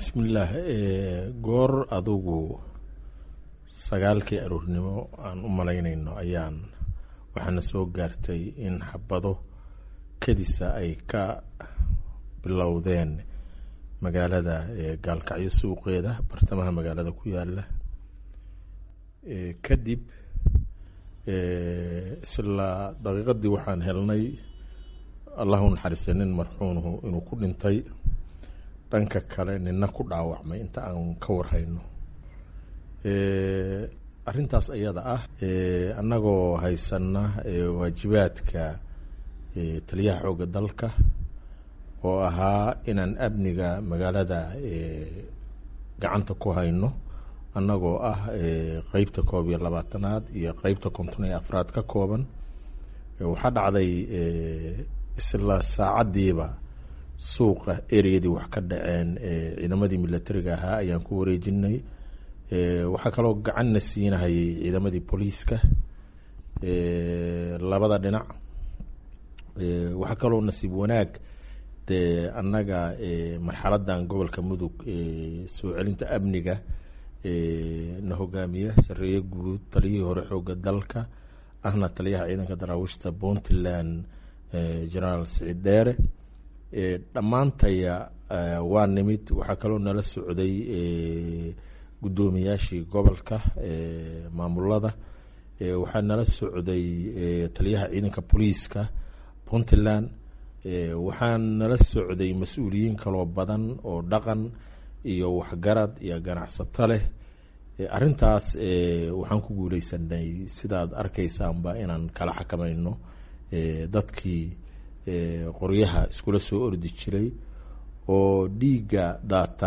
bismillaah goor adugu sagaalkii aroornimo aan u malaynayno ayaan waxaana soo gaartay in xabado kadisa ay ka bilowdeen magaalada gaalkacyo suuqeeda bartamaha magaalada ku yaala kadib isla daqiiqadii waxaan helnay allahu naxariistay nin marxuunuhu inuu ku dhintay dhanka kale nina ku dhaawacmay inta aan ka warhayno arrintaas ayada ah annagoo haysana waajibaadka taliyaha xoogga dalka oo ahaa inaan amniga magaalada gacanta ku hayno annagoo ah qeybta koob iyo labaatanaad iyo qeybta konton iyo afraad ka kooban waxaa dhacday isla saacaddiiba suuqa ereyadii wax ka dhaceen ciidamadii milatariga ahaa ayaan ku wareejinay waxaa kaloo gacanna siinahayay ciidamadii booliiska labada dhinac waxaa kaloo nasiib wanaag dee annaga marxaladan gobolka mudug soo celinta amniga na hogaamiya sareeye guud taliyihii hore xooga dalka ahna taliyaha ciidanka daraawiishta puntland generaal siciid dheere dhammaantaya waa nimid waxaa kaloo nala socday guddoomiyaashii gobolka maamulada waxaa nala socday taliyaha ciidanka booliiska puntland waxaa nala socday mas-uuliyiin kaloo badan oo dhaqan iyo waxgarad iyo ganacsato leh arrintaas waxaan ku guuleysanay sidaad arkaysaanba inaan kala xakamayno dadkii qoryaha iskula soo ordi jiray oo dhiigga daata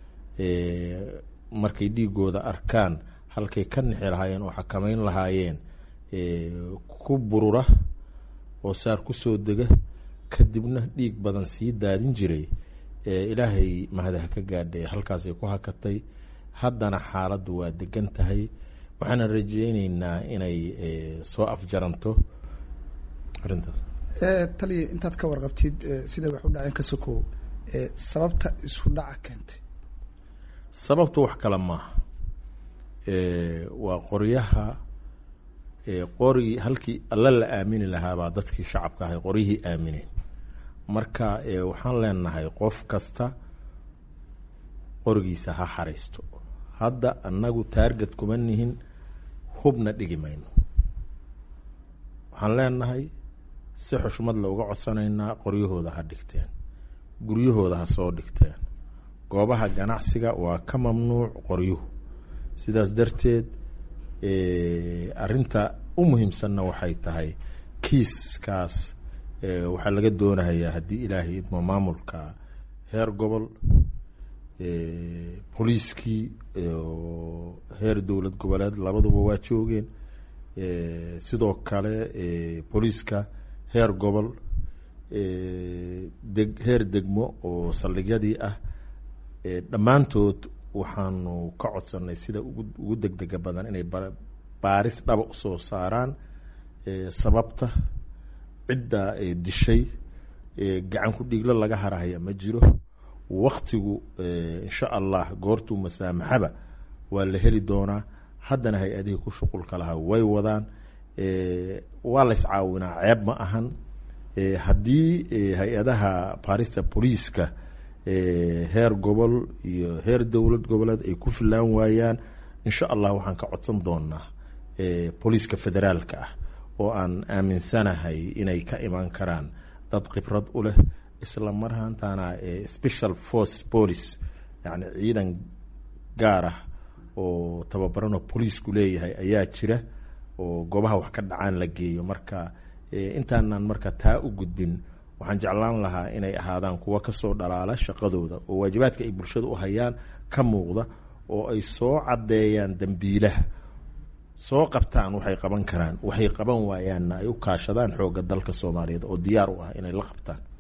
markay dhiigooda arkaan halkay ka nixi lahaayeen oo xakamayn lahaayeen ku burura oo saar ku soo dega kadibna dhiig badan sii daadin jiray ilaahay mahadaha ka gaadhay halkaasay ku hakatay haddana xaaladdu waa degan tahay waxaana rajeyneynaa inay soo afjaranto arrintaas taliya intaad ka warqabtid siday wax u dhaceen ka sokow sababta isku dhaca keentay sababtu wax kale maaha waa qoryaha qori halkii alla la aamini lahaabaa dadkii shacabka ahay qoryihii aamineen marka waxaan leenahay qof kasta qorigiisa ha xaraysto hadda annagu taarget kuma nihin hubna dhigi mayno waxaan leenahay si xushmad la uga codsanaynaa qoryahooda ha dhigteen guryahooda ha soo dhigteen goobaha ganacsiga waa ka mamnuuc qoryuhu sidaas darteed arrinta u muhiimsanna waxay tahay kiiskaas waxaa laga doonayaa haddii ilaahay idmo maamulka heer gobol booliiskii heer dowlad goboleed labaduba waa joogeen sidoo kale booliiska heer gobol deg heer degmo oo saldhigyadii ah dhammaantood waxaanu ka codsanay sida ugu ugu degdega badan inay baaris dhaba usoo saaraan sababta cidda dishay gacan ku dhiiglo laga harahaya ma jiro waktigu insha allah goortuu masaamaxaba waa la heli doonaa haddana hay-adihii ku shuqulka lahaa way wadaan waa la iscaawinaa ceeb ma ahan haddii hay-adaha baarista booliiska heer gobol iyo heer dowlad goboleed ay ku filaan waayaan insha allah waxaan ka codsan doonaa booliiska federaalka ah oo aan aaminsanahay inay ka imaan karaan dad khibrad u leh isla marhaantana special force police yani ciidan gaar ah oo tababarano booliisku leeyahay ayaa jira oo goobaha wax ka dhacaan la geeyo marka intaanan marka taa u gudbin waxaan jeclaan lahaa inay ahaadaan kuwa kasoo dhalaala shaqadooda oo waajibaadka ay bulshada u hayaan ka muuqda oo ay soo caddeeyaan dembiilaha soo qabtaan waxay qaban karaan waxay qaban waayaanna ay u kaashadaan xoogga dalka soomaaliyeed oo diyaar u ah inay la qabtaan